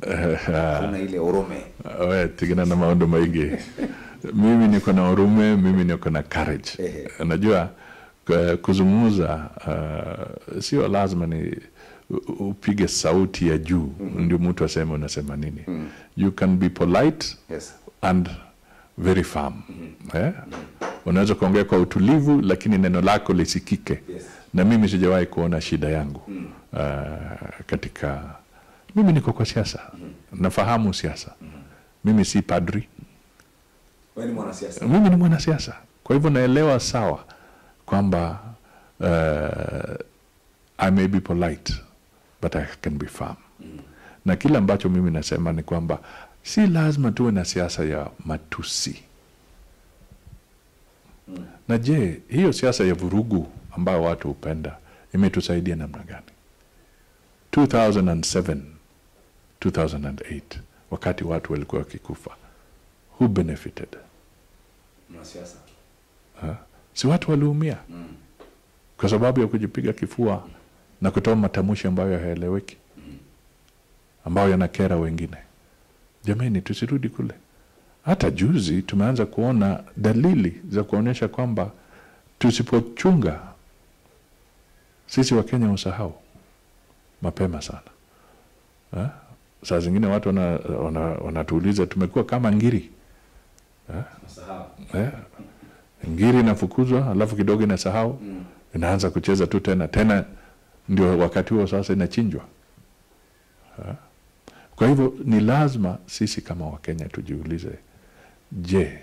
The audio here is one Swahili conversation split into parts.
kuna ile urume we tigana na maondo maingi mimi niko na urume mimi niko na courage Ehe. unajua k- kuzungumza uh, sio lazima ni u- upige sauti ya juu ndio mtu aseme unasema nini you can be polite yes and very firm eh? unaweza kuongea kwa utulivu lakini neno lako lisikike Yes. na mimi sijawahi kuona shida yangu uh, katika mimi niko kwa siasa nafahamu siasa mimi si padri wewe ni mwanasiasa mimi ni mwanasiasa kwa hivyo naelewa sawa kwamba uh, i may be polite but i can be firm na kile ambacho mimi nasema ni kwamba si lazima tuwe na siasa ya matusi na je hiyo siasa ya vurugu ambayo watu hupenda imetusaidia namna gani 2007 2008 wakati watu walikuwa wakikufa who benefited mwanasiasa Ha? si watu waliumia kwa sababu ya kujipiga kifua na kutoa matamshi ambayo hayaeleweki ambayo yanakera wengine jamani tusirudi kule hata juzi tumeanza kuona dalili za kuonyesha kwamba tusipochunga sisi wakenya usahau mapema sana ha? saa zingine watu wanatuuliza wana, wana wanatuuliza, tumekuwa kama ngiri nasahau eh, ngiri inafukuzwa alafu kidogo inasahau mm. inaanza kucheza tu tena tena ndio wakati huo sasa inachinjwa Ha? kwa hivyo ni lazima sisi kama wakenya tujiulize je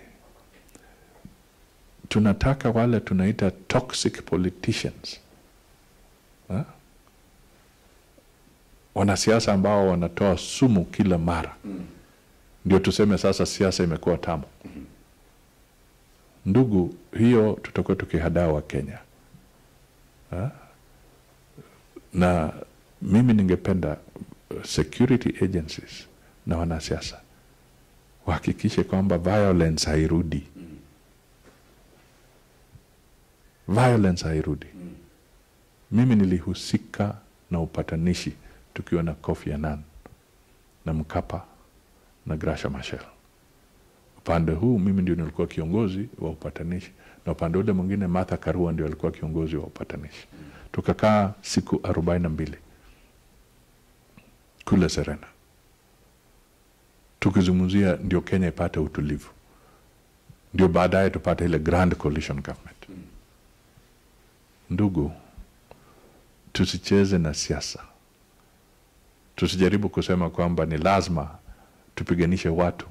tunataka wale tunaita toxic politicians Ha? wanasiasa ambao wanatoa sumu kila mara Mm. ndio tuseme sasa siasa imekuwa tamu ndugu hiyo tutakuwa tukihadaa wa kenya ha? na mimi ningependa uh, security agencies na wanasiasa wahakikishe kwamba violence hairudi violence hairudi Mm. mimi nilihusika na upatanishi tukiwa na Kofi Annan na Mkapa na Grasha Machel. Upande huu mimi ndio nilikuwa kiongozi wa upatanishi na upande ule mwingine Martha Karua ndio alikuwa kiongozi wa upatanishi. Tukakaa siku arobaini na mbili kule Serena tukizungumzia ndio Kenya ipate utulivu, ndio baadaye tupate ile grand coalition government. Ndugu, tusicheze na siasa, tusijaribu kusema kwamba ni lazima tupiganishe watu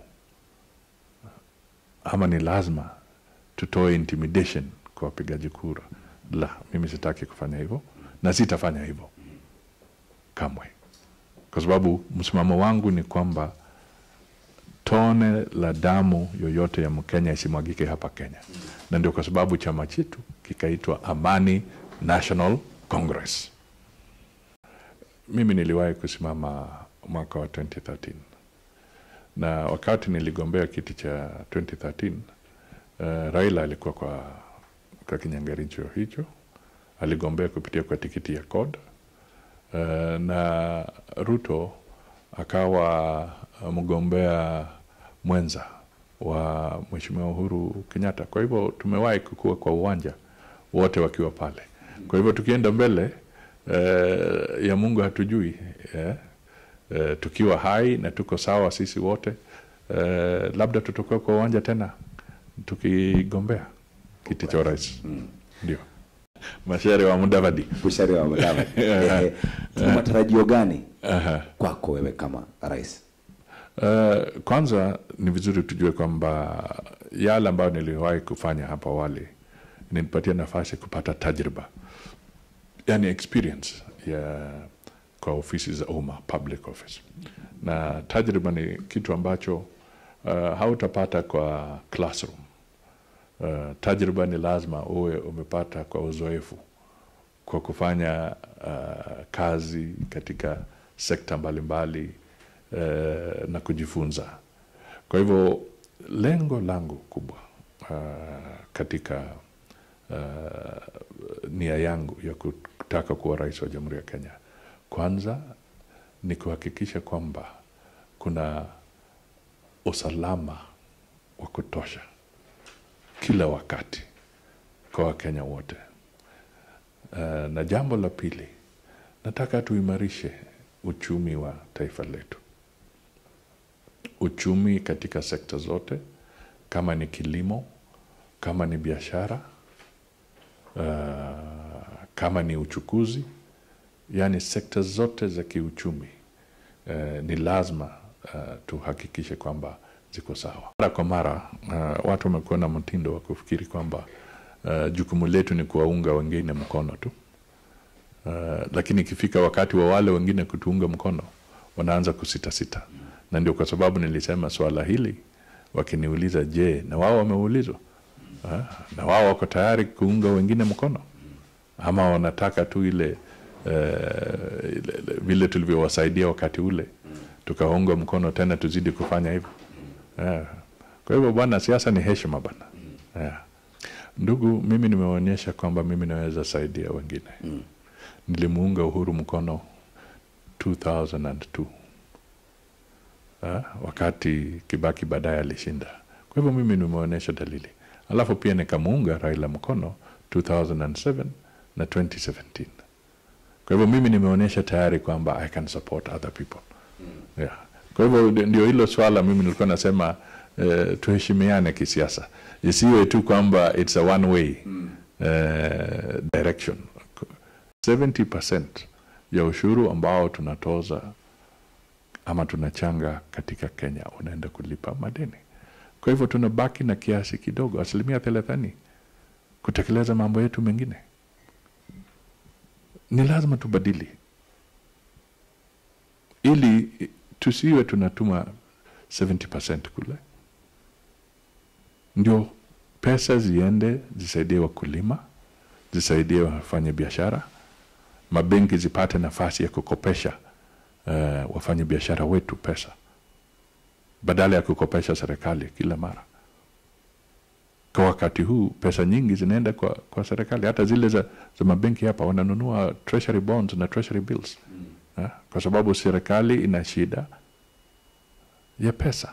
ama ni lazima tutoe intimidation kwa wapigaji kura. La, mimi sitaki kufanya hivyo na sitafanya hivyo kamwe, kwa sababu msimamo wangu ni kwamba tone la damu yoyote ya Mkenya isimwagike hapa Kenya, na ndio kwa sababu chama chetu kikaitwa Amani National Congress. Mimi niliwahi kusimama mwaka wa 2013 na wakati niligombea kiti cha 2013 uh, Raila alikuwa kwa, kwa kinyangaricho hicho, aligombea kupitia kwa tikiti ya CORD uh, na Ruto akawa uh, mgombea mwenza wa Mheshimiwa Uhuru Kenyatta. Kwa hivyo tumewahi kukua kwa uwanja wote wakiwa pale. Kwa hivyo tukienda mbele eh, ya Mungu hatujui eh, eh, tukiwa hai na tuko sawa sisi wote eh, labda tutakuwa kwa uwanja tena tukigombea kiti cha urais ndio. Mashere wa Mudavadi. Bushari wa Mudavadi. Eh, Tuna matarajio gani kwako wewe kama rais? Uh, kwanza ni vizuri tujue kwamba yale ambayo niliwahi kufanya hapo awali nilipatia nafasi kupata tajriba, yani experience ya kwa ofisi za umma, public office, na tajriba ni kitu ambacho uh, hautapata kwa classroom. Uh, tajriba ni lazima uwe umepata kwa uzoefu, kwa kufanya uh, kazi katika sekta mbalimbali eh, na kujifunza. Kwa hivyo lengo langu kubwa uh, katika uh, nia yangu ya kutaka kuwa rais wa Jamhuri ya Kenya, kwanza ni kuhakikisha kwamba kuna usalama wa kutosha kila wakati kwa Wakenya wote. Uh, na jambo la pili, nataka tuimarishe uchumi wa taifa letu, uchumi katika sekta zote, kama ni kilimo, kama ni biashara, uh, kama ni uchukuzi, yaani sekta zote za kiuchumi uh, ni lazima uh, tuhakikishe kwamba ziko sawa. Mara kwa mara uh, watu wamekuwa na mtindo wa kufikiri kwamba uh, jukumu letu ni kuwaunga wengine mkono tu uh, lakini ikifika wakati wa wale wengine kutuunga mkono wanaanza kusitasita, na ndio kwa sababu nilisema swala hili wakiniuliza, je, na wao wameulizwa uh, na wao wako tayari kuunga wengine mkono ama wanataka tu ile uh, ile- vile tulivyowasaidia wakati ule tukaunga mkono tena tuzidi kufanya hivyo yeah. Kwa hivyo bwana, siasa ni heshima bwana yeah. Ndugu, mimi nimeonyesha kwamba mimi naweza saidia wengine mm. Nilimuunga Uhuru mkono 2002 Ah, wakati Kibaki baadaye alishinda. Kwa hivyo mimi nimeonyesha dalili, alafu pia nikamuunga Raila mkono 2007 na 2017. Kwa hivyo mimi nimeonyesha tayari kwamba I can support other people yeah. Kwa hivyo ndi- ndio hilo swala mimi nilikuwa nasema eh, tuheshimiane kisiasa, isiwe tu kwamba it's a one way eh, direction. 70% ya ushuru ambao tunatoza ama tunachanga katika Kenya unaenda kulipa madeni. Kwa hivyo tunabaki na kiasi kidogo, asilimia thelathini, kutekeleza mambo yetu mengine. Ni lazima tubadili ili tusiwe tunatuma 70% kule, ndio pesa ziende zisaidie wakulima, zisaidie wafanye biashara, mabenki zipate nafasi ya kukopesha uh, wafanye biashara wetu pesa badala ya kukopesha serikali kila mara. Kwa wakati huu pesa nyingi zinaenda kwa, kwa serikali, hata zile za, za mabenki hapa wananunua treasury bonds na treasury bills eh, kwa sababu serikali ina shida ya pesa,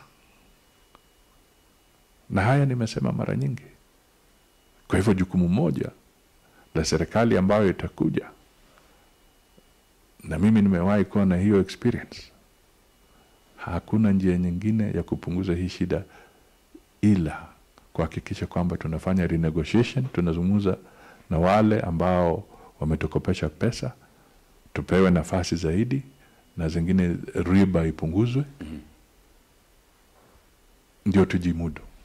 na haya nimesema mara nyingi. Kwa hivyo jukumu moja la serikali ambayo itakuja, na mimi nimewahi kuwa na hiyo experience, hakuna njia nyingine ya kupunguza hii shida ila kuhakikisha kwamba tunafanya renegotiation, tunazungumza na wale ambao wametukopesha pesa, tupewe nafasi zaidi na zingine riba ipunguzwe, ndio tujimudu.